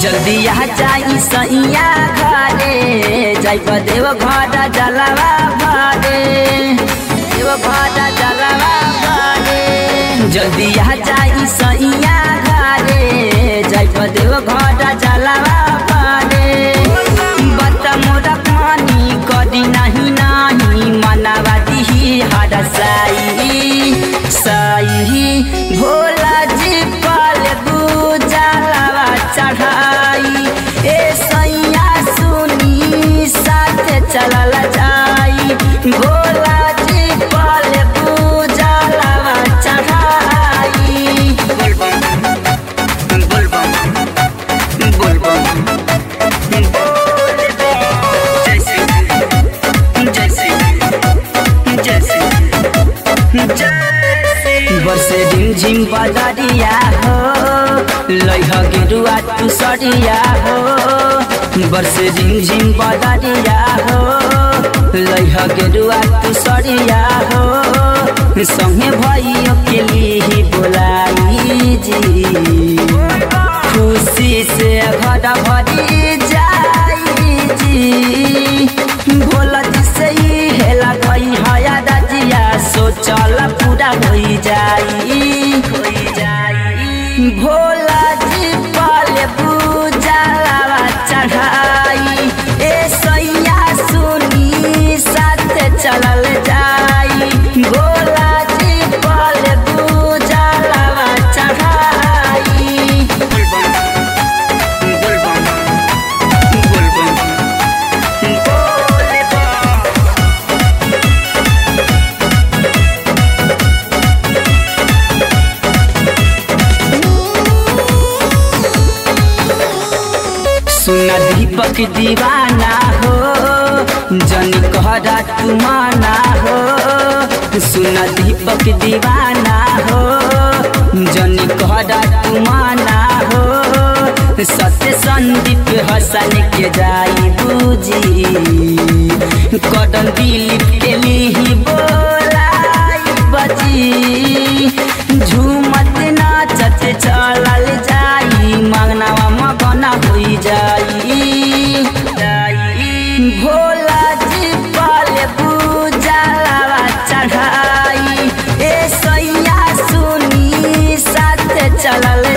जल्दी आ जाई सैया घरे जाइब देव घर जलवा भरे देव घर जलवा भरे जल्दी आ जाई सैया घरे जाइब देव घर जलवा भरे बत मोरा पानी करी नहीं नहीं मनावा दिही हर साई साई भोला जी पल गुजलवा चढ़ाई ए सैया सुनी साथ चलल जाई भोला जी पल गुजलवा चढ़ाई बोलबम बोलबम बोलबम जैसे जैसे जैसे बसे झिम झिम बदरिया हो लैह गेरुआ तू सरिया हो बरसे झिम झिम बदरिया हो लैह गेरुआ तू सरिया हो संगे भइयो के लिए बोलाई जी खुशी से घर भरी जाई जी भोला जी से ही हेला गई हया रजिया सोचल पूरा होई जाई होई जाई भोला जी पल पूजलवा चढ़ाई ए सैया सुनी साथ चलल जाई भोला जी पल पूजलवा चढ़ाई बोलबम बोलबम बोलबम सुना दीपक दीवाना हो जन कहरा तुमाना हो सुना दीपक दीवाना हो जन कहरा तुमाना हो सत्य संदीप हसन के जाई बूजी कदम दिलीप के लिए बोलाई बजी झूमत नाचत चलल जाई मंगनावा मगना होई जाई भोला जी पल पूजलवा चढ़ाई ए सैया सुनी साथ चलल